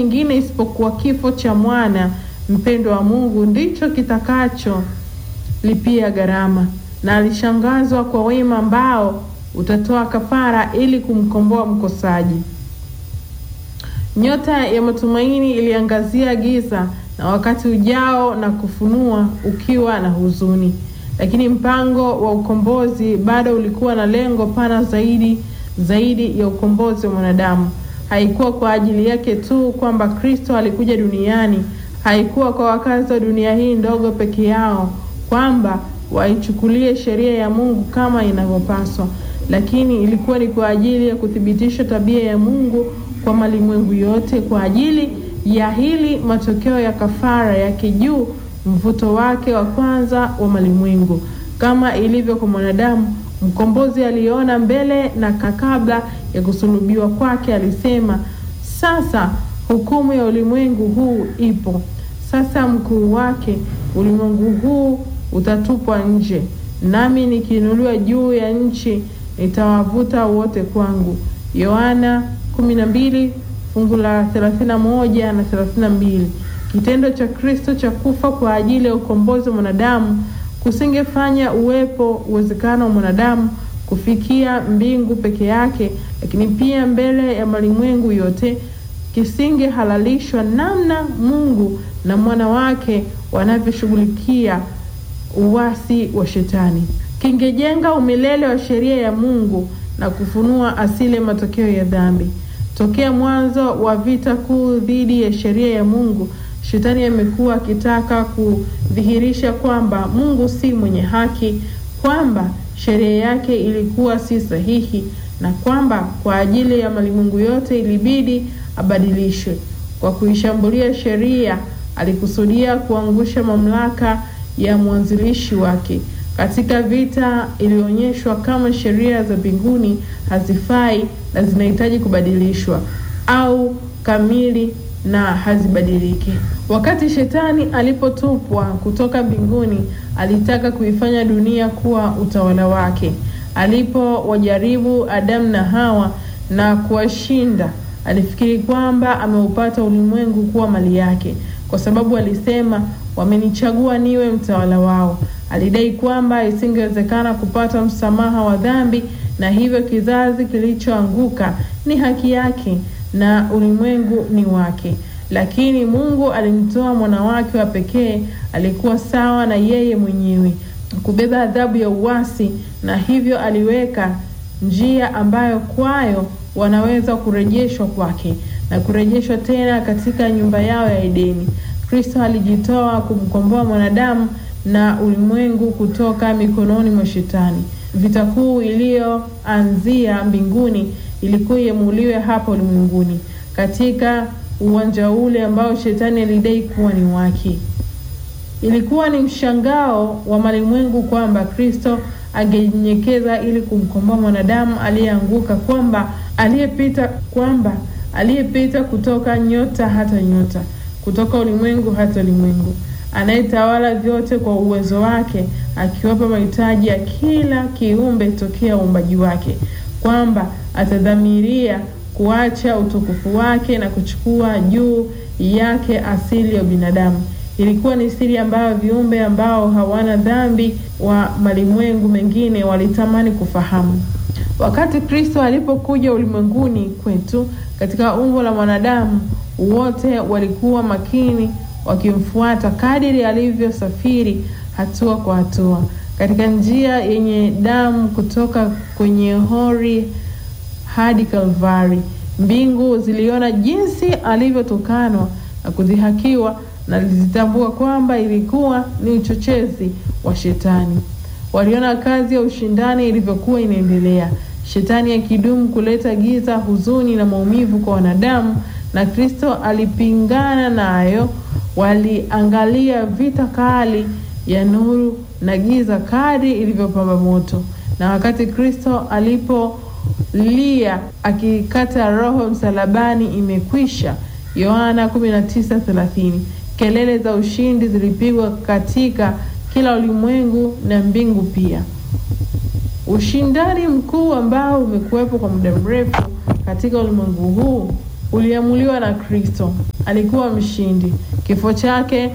kingine isipokuwa kifo cha mwana mpendwa wa Mungu ndicho kitakacho lipia gharama, na alishangazwa kwa wema ambao utatoa kafara ili kumkomboa mkosaji. Nyota ya matumaini iliangazia giza na wakati ujao na kufunua ukiwa na huzuni, lakini mpango wa ukombozi bado ulikuwa na lengo pana zaidi zaidi ya ukombozi wa mwanadamu. Haikuwa kwa ajili yake tu kwamba Kristo alikuja duniani, haikuwa kwa wakazi wa dunia hii ndogo peke yao kwamba waichukulie sheria ya Mungu kama inavyopaswa, lakini ilikuwa ni kwa ajili ya kuthibitisha tabia ya Mungu kwa malimwengu yote. Kwa ajili ya hili, matokeo ya kafara yake juu, mvuto wake wa kwanza wa malimwengu. Kama ilivyo kwa mwanadamu, mkombozi aliona mbele na kabla ya kusulubiwa kwake alisema, sasa hukumu ya ulimwengu huu ipo, sasa mkuu wake ulimwengu huu utatupwa nje, nami nikiinuliwa juu ya nchi nitawavuta wote kwangu. Yohana 12 fungu la 31 na 32. Kitendo cha Kristo cha kufa kwa ajili ya ukombozi wa mwanadamu kusingefanya uwepo uwezekano wa mwanadamu kufikia mbingu peke yake, lakini pia mbele ya malimwengu yote kisingehalalishwa namna Mungu na mwana wake wanavyoshughulikia uasi wa Shetani. Kingejenga umilele wa sheria ya Mungu na kufunua asili ya matokeo ya dhambi. Tokea mwanzo wa vita kuu dhidi ya sheria ya Mungu, Shetani amekuwa akitaka kudhihirisha kwamba Mungu si mwenye haki, kwamba sheria yake ilikuwa si sahihi, na kwamba kwa ajili ya malimwengu yote ilibidi abadilishwe. Kwa kuishambulia sheria, alikusudia kuangusha mamlaka ya mwanzilishi wake. Katika vita ilionyeshwa kama sheria za mbinguni hazifai na zinahitaji kubadilishwa au kamili na hazibadiliki. Wakati shetani alipotupwa kutoka mbinguni, alitaka kuifanya dunia kuwa utawala wake. Alipowajaribu Adamu na Hawa na kuwashinda, alifikiri kwamba ameupata ulimwengu kuwa mali yake, kwa sababu alisema, wamenichagua niwe mtawala wao. Alidai kwamba isingewezekana kupata msamaha wa dhambi na hivyo kizazi kilichoanguka ni haki yake na ulimwengu ni wake. Lakini Mungu alimtoa mwana wake wa pekee, alikuwa sawa na yeye mwenyewe kubeba adhabu ya uasi, na hivyo aliweka njia ambayo kwayo wanaweza kurejeshwa kwake na kurejeshwa tena katika nyumba yao ya Edeni. Kristo alijitoa kumkomboa mwanadamu na ulimwengu kutoka mikononi mwa Shetani. Vita kuu iliyoanzia mbinguni ilikuwa iamuliwe hapa ulimwenguni, katika uwanja ule ambao Shetani alidai kuwa ni wake. Ilikuwa ni mshangao wa malimwengu kwamba Kristo angenyenyekeza ili kumkomboa mwanadamu aliyeanguka, kwamba aliyepita kwamba aliyepita kutoka nyota hata nyota, kutoka ulimwengu hata ulimwengu anayetawala vyote kwa uwezo wake, akiwapa mahitaji ya kila kiumbe tokea uumbaji wake, kwamba atadhamiria kuacha utukufu wake na kuchukua juu yake asili ya binadamu. Ilikuwa ni siri ambayo viumbe ambao hawana dhambi wa malimwengu mengine walitamani kufahamu. Wakati Kristo alipokuja ulimwenguni kwetu katika umbo la mwanadamu, wote walikuwa makini wakimfuata kadiri alivyosafiri hatua kwa hatua katika njia yenye damu kutoka kwenye hori hadi Kalvari. Mbingu ziliona jinsi alivyotukanwa na kudhihakiwa na lizitambua kwamba ilikuwa ni uchochezi wa Shetani. Waliona kazi ya ushindani ilivyokuwa inaendelea, Shetani akidumu kuleta giza, huzuni na maumivu kwa wanadamu, na Kristo alipingana nayo. Waliangalia vita kali ya nuru na giza kadri ilivyopamba moto, na wakati Kristo alipolia akikata roho msalabani, imekwisha, Yohana 19:30, kelele za ushindi zilipigwa katika kila ulimwengu na mbingu pia. Ushindani mkuu ambao umekuwepo kwa muda mrefu katika ulimwengu huu uliamuliwa na Kristo. Alikuwa mshindi. Kifo chake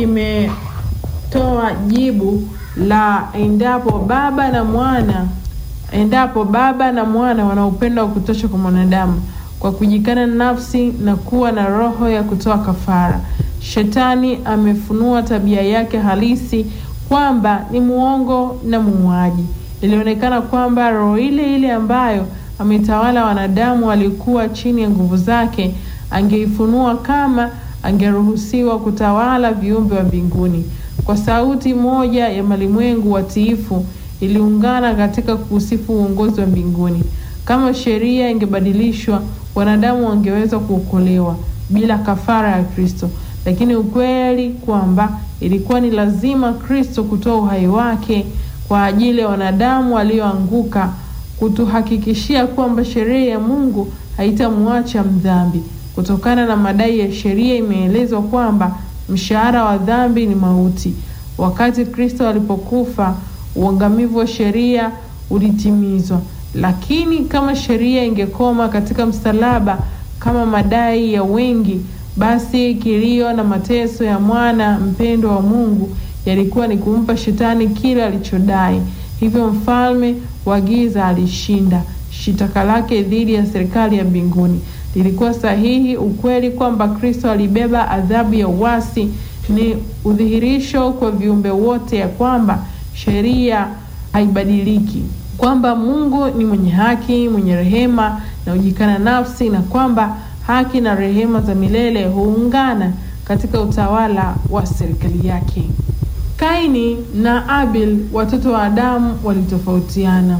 kimetoa jibu la endapo Baba na Mwana endapo Baba na Mwana wana upendo wa kutosha kwa mwanadamu kwa kujikana nafsi na kuwa na roho ya kutoa kafara. Shetani amefunua tabia yake halisi kwamba ni muongo na muuaji. Ilionekana kwamba roho ile ile ambayo ametawala wanadamu walikuwa chini ya nguvu zake, angeifunua kama angeruhusiwa kutawala viumbe wa mbinguni. Kwa sauti moja ya malimwengu watiifu iliungana katika kuusifu uongozi wa mbinguni. Kama sheria ingebadilishwa, wanadamu wangeweza kuokolewa bila kafara ya Kristo, lakini ukweli kwamba ilikuwa ni lazima Kristo kutoa uhai wake kwa ajili ya wanadamu walioanguka, kutuhakikishia kwamba sheria ya Mungu haitamwacha mdhambi. Kutokana na madai ya sheria, imeelezwa kwamba mshahara wa dhambi ni mauti. Wakati Kristo alipokufa, uangamivu wa sheria ulitimizwa. Lakini kama sheria ingekoma katika msalaba kama madai ya wengi, basi kilio na mateso ya mwana mpendwa wa Mungu yalikuwa ni kumpa shetani kile alichodai. Hivyo mfalme wa giza alishinda. Shitaka lake dhidi ya serikali ya mbinguni lilikuwa sahihi. Ukweli kwamba Kristo alibeba adhabu ya uasi ni udhihirisho kwa viumbe wote ya kwamba sheria haibadiliki, kwamba Mungu ni mwenye haki, mwenye rehema na hujikana nafsi, na kwamba haki na rehema za milele huungana katika utawala wa serikali yake. Kaini na Abel, watoto wa Adamu, walitofautiana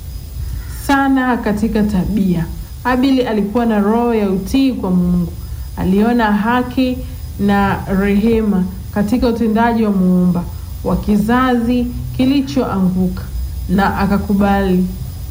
sana katika tabia. Abeli alikuwa na roho ya utii kwa Mungu. Aliona haki na rehema katika utendaji wa muumba wa kizazi kilichoanguka na akakubali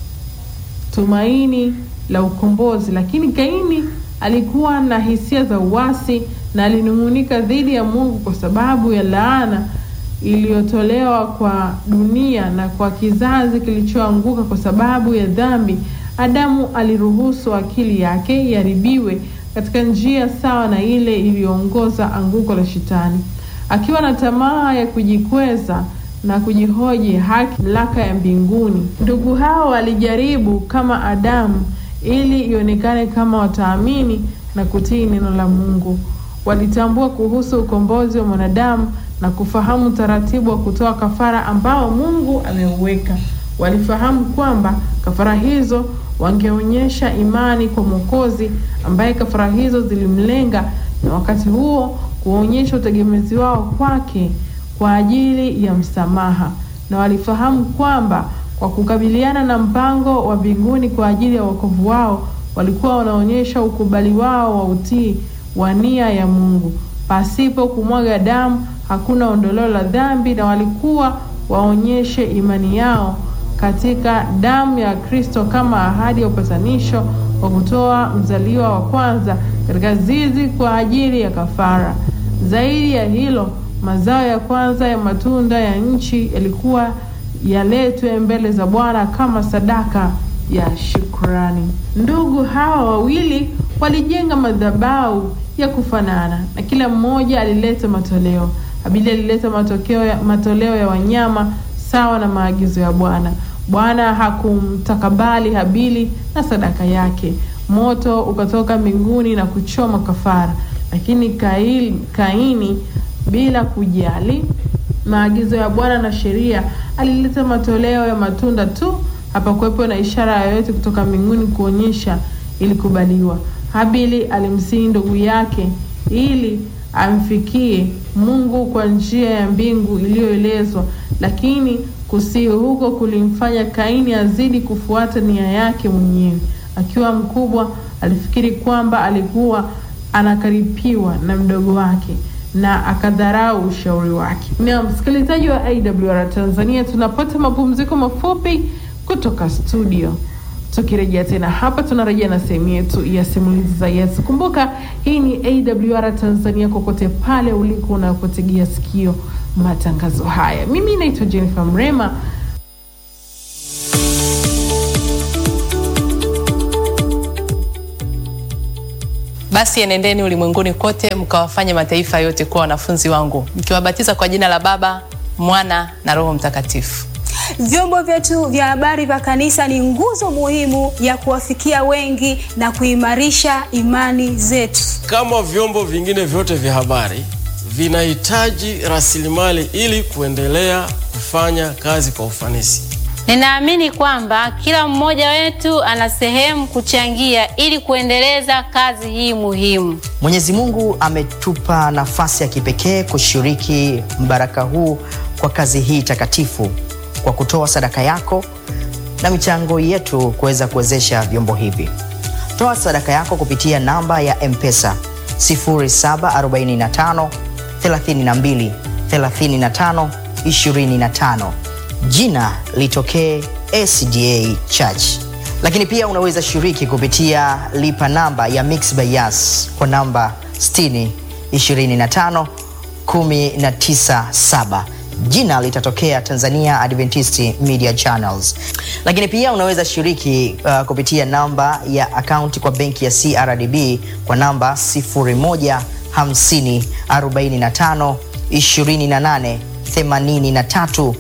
tumaini la ukombozi. Lakini Kaini alikuwa na hisia za uasi na alinung'unika dhidi ya Mungu kwa sababu ya laana iliyotolewa kwa dunia na kwa kizazi kilichoanguka kwa sababu ya dhambi. Adamu aliruhusu akili yake iharibiwe katika njia sawa na ile iliyoongoza anguko la Shetani, akiwa na tamaa ya kujikweza na kujihoji haki, mamlaka ya mbinguni. Ndugu hao walijaribu kama Adamu ili ionekane kama wataamini na kutii neno la Mungu. Walitambua kuhusu ukombozi wa mwanadamu na kufahamu utaratibu wa kutoa kafara ambao Mungu ameuweka. Walifahamu kwamba kafara hizo wangeonyesha imani kwa Mwokozi ambaye kafara hizo zilimlenga, na wakati huo kuonyesha utegemezi wao kwake kwa ajili ya msamaha. Na walifahamu kwamba kwa kukabiliana na mpango wa mbinguni kwa ajili ya wokovu wao, walikuwa wanaonyesha ukubali wao wa utii wa nia ya Mungu. Pasipo kumwaga damu hakuna ondoleo la dhambi, na walikuwa waonyeshe imani yao katika damu ya Kristo kama ahadi ya upatanisho wa kutoa mzaliwa wa kwanza katika zizi kwa ajili ya kafara. Zaidi ya hilo, mazao ya kwanza ya matunda ya nchi yalikuwa yaletwe mbele za Bwana kama sadaka ya shukrani. Ndugu hawa wawili walijenga madhabahu ya kufanana na kila mmoja alileta matoleo. Habili alileta matokeo ya, matoleo ya wanyama sawa na maagizo ya Bwana. Bwana hakumtakabali Habili na sadaka yake. Moto ukatoka mbinguni na kuchoma kafara, lakini Kail, Kaini bila kujali maagizo ya Bwana na sheria alileta matoleo ya matunda tu. Hapakuwepo na ishara yoyote kutoka mbinguni kuonyesha ilikubaliwa. Habili alimsihi ndugu yake ili amfikie Mungu kwa njia ya mbingu iliyoelezwa, lakini kusihi huko kulimfanya Kaini azidi kufuata nia yake mwenyewe. Akiwa mkubwa, alifikiri kwamba alikuwa anakaripiwa na mdogo wake na akadharau ushauri wake. Na msikilizaji wa AWR Tanzania, tunapata mapumziko mafupi kutoka studio. Tukirejea tena hapa, tunarejea na sehemu yetu ya simulizi za Yesu. Kumbuka hii ni AWR Tanzania, kokote pale uliko unapotegea sikio matangazo haya. Mimi naitwa Jennifer Mrema. basi enendeni ulimwenguni kote mkawafanye mataifa yote kuwa wanafunzi wangu mkiwabatiza kwa jina la Baba, Mwana na Roho Mtakatifu. Vyombo vyetu vya habari vya kanisa ni nguzo muhimu ya kuwafikia wengi na kuimarisha imani zetu. Kama vyombo vingine vyote vya habari vinahitaji rasilimali ili kuendelea kufanya kazi kwa ufanisi. Ninaamini kwamba kila mmoja wetu ana sehemu kuchangia ili kuendeleza kazi hii muhimu. Mwenyezi Mungu ametupa nafasi ya kipekee kushiriki mbaraka huu kwa kazi hii takatifu kwa kutoa sadaka yako na michango yetu kuweza kuwezesha vyombo hivi. Toa sadaka yako kupitia namba ya M-Pesa 0745 32 35 25. Jina litokee SDA Church. Lakini pia unaweza shiriki kupitia lipa namba ya Mixx by Yas kwa namba 60 25 197 jina litatokea Tanzania Adventist Media Channels. Lakini pia unaweza shiriki uh, kupitia namba ya akaunti kwa benki ya CRDB kwa namba 0150 45 28 83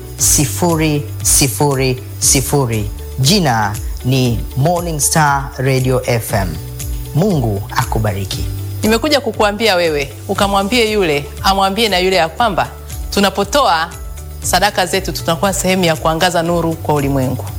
000. Jina ni Morning Star Radio FM. Mungu akubariki. Nimekuja kukuambia wewe ukamwambie yule amwambie na yule ya kwamba tunapotoa sadaka zetu tunakuwa sehemu ya kuangaza nuru kwa ulimwengu.